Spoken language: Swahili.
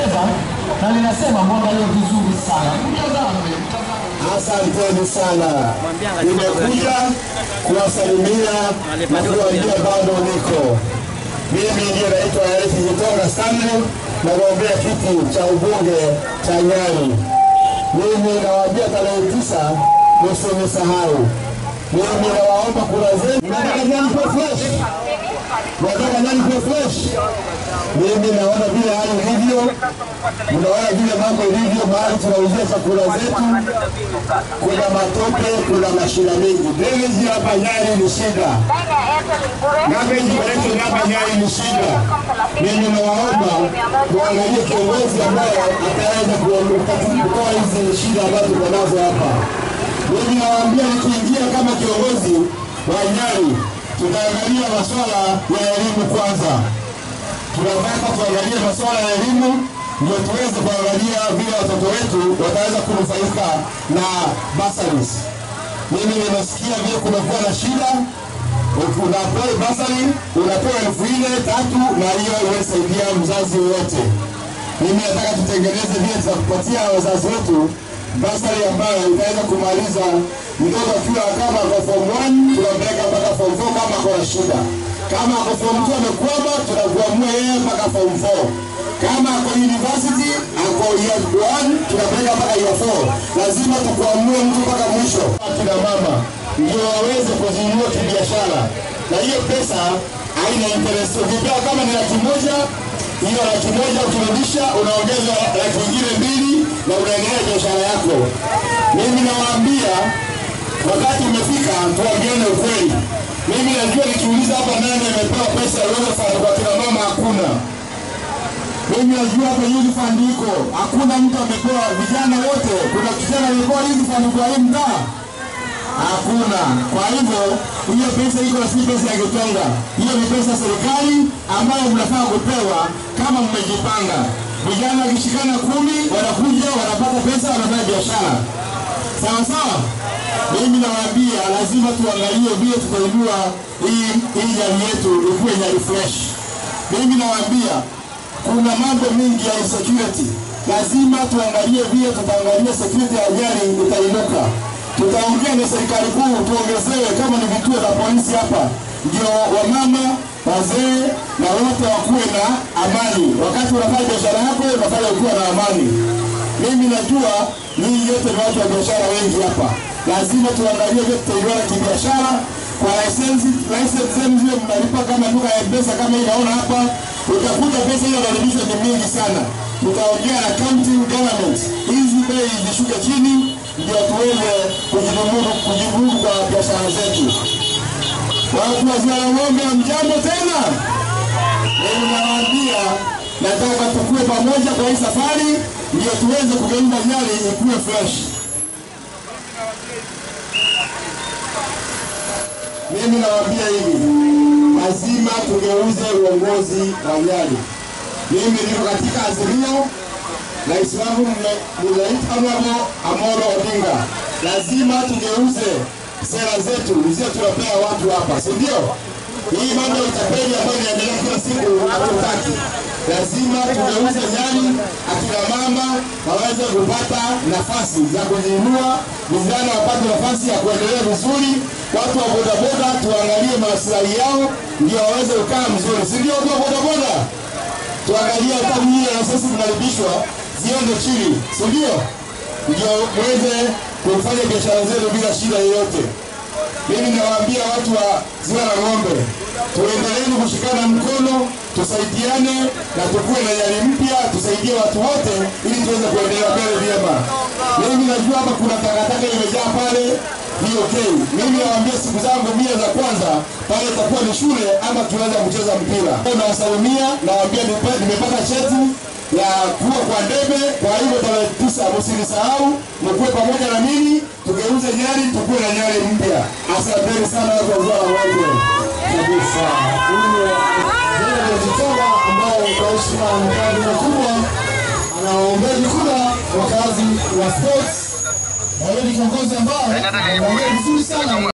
linapendeza na linasema mwangalie vizuri sana. Mtazame, Asanteni sana, nimekuja kuwasalimia na kuwaambia bado niko. Mimi ndiye naitwa Eric Gitonga Stanley, nagombea kiti cha ubunge cha Nyali. Mimi nawaambia tarehe tisa msinisahau. Mimi nawaomba kura zenu. Nataka nani kwa fresh? Nataka nani kwa fresh? Mimi naona vile hali ilivyo, mnaona vile mambo ilivyo, mahali tunauzia chakula zetu kuna matope, kuna mashina mengi. Drainage hapa Nyali ni shida, garbage collection hapa Nyali ni shida. Mimi nawaomba muangalie kiongozi ambaye ataweza kutoa hizi shida ambazo tuko nazo hapa. Mimi nawaambia nikiingia kama kiongozi wa Nyali, tutaangalia masuala ya elimu kwanza tunataka tuangalie masuala ya elimu ndio tuweze kuangalia vile watoto wetu wataweza kunufaika na bursaries. Mimi nimesikia vile kumekuwa na shida, unapewa basari unapewa elfu nne tatu, na hiyo inasaidia mzazi wote. Mimi nataka tutengeneze vile tutakupatia wazazi wetu basari ambayo itaweza kumaliza mtoto akiwa kama kwa form 1 tunampeleka mpaka form 4 kama kuna shida. Kama ako form 2 amekwama, tunakuamua yeye mpaka form 4. Kama ako university ako year 1 tunapeleka mpaka year 4. Lazima tukuamue mtu mpaka mwisho. Akina mama ndio waweze kuzinunua kibiashara, na hiyo pesa haina interest. Ukipewa kama ni laki moja hiyo laki moja ukirudisha unaongeza laki nyingine mbili na unaendelea biashara yako. Mimi nawaambia wakati umefika, tuambiane ukweli. Mimi najua nikiuliza hapa nani amepewa pesa ya Uwezo Fund kwa kina mama, hakuna. Mimi najua hapa Youth Fund iko, hakuna mtu amepewa. Vijana wote, kuna kijana amepewa Youth Fund kwa hii mtaa? Hakuna. Kwa hivyo hiyo pesa iko na si pesa ya Gitonga, hiyo ni pesa ya serikali ambayo mnafaa kupewa kama mmejipanga. Vijana wakishikana kumi, wanakuja wanapata pesa, wanafanya biashara sawa sawa. Mimi nawaambia lazima tuangalie vile tutainua hii hii jamii yetu ikuwe Nyali fresh. Mimi nawaambia kuna mambo mengi ya insecurity, lazima tuangalie vile tutaangalia security ya Nyali itainuka. Tutaongea na serikali kuu tuongezewe kama ni vituo vya polisi hapa, ndio wamama wazee na wote wakuwe na amani. Wakati unafanya biashara yako unafanya ukiwa na amani. Mimi najua ninyi yote ni watu wa biashara wengi hapa, lazima tuangalie vile tutaiona kibiashara kwa lisensi lisensi zenu zile mnalipa kama duka ya pesa kama hii naona hapa, utakuta pesa hiyo inarudishwa ni mingi sana. Tutaongea na county government hizi bei zishuke chini, ndio tuweze kujimudu kujimudu kwa biashara zetu. Watu wa Ziwa la Ng'ombe, mjambo tena. Mimi nawaambia nataka tukue pamoja kwa hii safari, ndio tuweze kugeuza Nyali ikuwe fresh. Mimi nawaambia hivi, lazima tugeuze uongozi wa Nyali. Mimi niko katika azimio, rais wangu Honorable Amolo Odinga, lazima tugeuze sera zetu zile tunapea watu hapa, si ndio? Hii mambo ya utapeli ambayo inaendelea kila siku hatutaki. Lazima tugeuze Nyali, akina mama waweze kupata nafasi za kujiinua, vijana wapate nafasi ya kuendelea vizuri, watu wa bodaboda tuangalie maslahi yao ndio waweze kukaa mzuri, si ndio? Watu wa bodaboda tuangalie hata nyinyi na sisi tunalipishwa ziende chini, si ndio? Ndio muweze kufanya biashara zenu bila shida yoyote. Mimi nawaambia watu wa Ziwa la Ng'ombe, tuendeleeni kushikana mkono, tusaidiane na tukue na Nyali mpya, tusaidie watu wote ili tuweze kuendelea mbele vyema. Mimi najua hapa kuna takataka imejaa pale, ni okay. Mimi nawaambia siku zangu mia za kwanza pale itakuwa ni shule ama tunaweza kucheza mpira. Nawasalimia, nawaambia nipe- nimepata cheti ya kuwa kwa ndebe. Kwa hivyo tarehe tisa msinisahau, mkuwe pamoja na mimi, tugeuze Nyali, tukuwe na Nyali mpya. Asanteni sana watu wa Ziwa la Ng'ombe kabisa. Huyo Zile Jitonga ambaye kwa heshima na mkazi mkubwa anawaombeni kura wakazi wa sports, na yeye ni kiongozi ambaye anaongea vizuri sana.